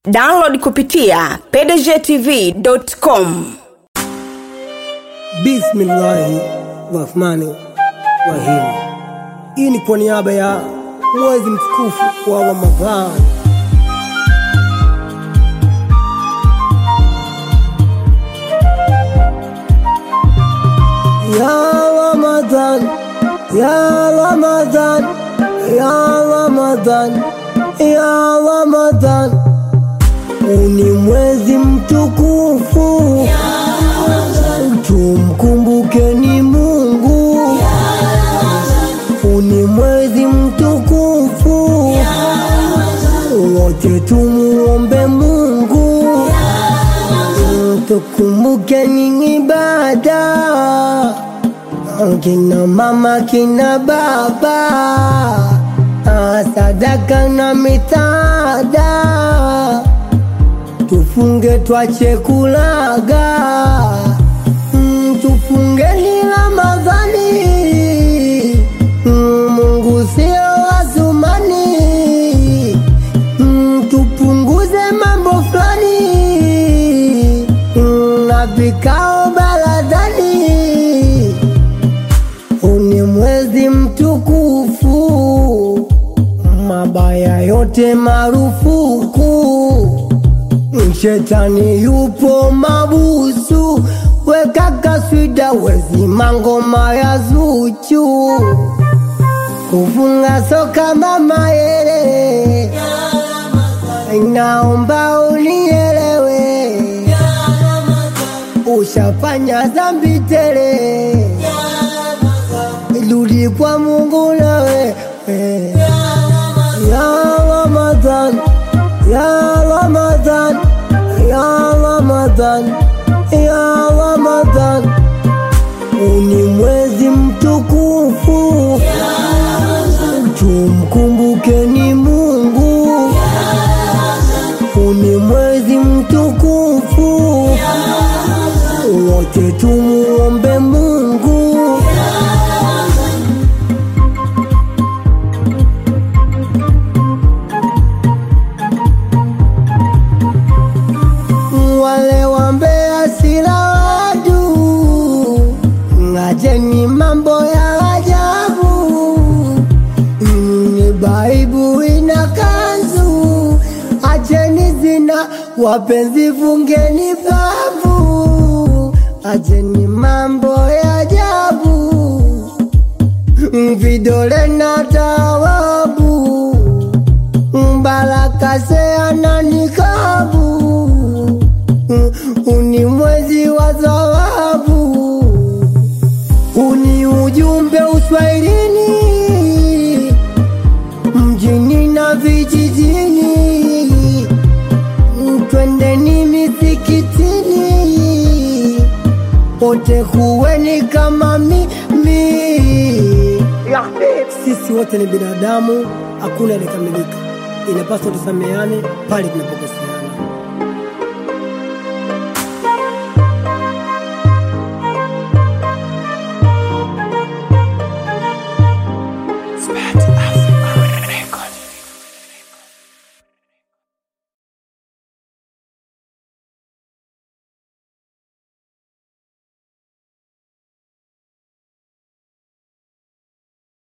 download kupitia pdgtv.com Bismillahi rahmani rahim. Hii ni kwa niaba ya mwezi mtukufu wa Ramadhani. Ya Ramadhan, ya Ramadhan, ya Ramadhan, ya Ramadhan, huu ni mwezi mtukufu tumkumbukeni Mungu, huu ni mwezi mtukufu, wote tumuombe Mungu, tukumbukeni ibada, kina mama kina baba, sadaka na misaada tufunge twache kulaga Mm, tufungeni Ramadhani Mm, Mungu sio Azumani Mm, tupunguze mambo fulani Mm, na vikao baladhani huu ni mwezi mtukufu mabaya yote marufuku Shetani yupo mabusu, weka kaswida wezima ngoma ya Zuchu, kufunga soka mama yele, naomba unielewe, ushafanya dhambi tele, rudi kwa Mungu nawe ya Ramadhan, ya Ramadhan, ya Ramadhan, ya Ramadhan, huu ni mwezi mtukufu, tumkumbukeni Mungu, huu ni mwezi mtukufu, wote tumuombe Mungu. wale wambea sila wadu, ngajeni mambo ya ajabu. Mm, Ni Baibu ina kanzu, acheni zina, wapenzi fungeni babu, acheni mambo ya ajabu. Mm, Vidole na tawabu, Baraka seana nikabu uni mwezi wa dhawabu, uni ujumbe uswahilini, mjini na vijijini, twendeni misikitini, wote kuweni kama mimi. Sisi wote ni binadamu, hakuna aliyekamilika, inapaswa tusameane pale tunapokosea.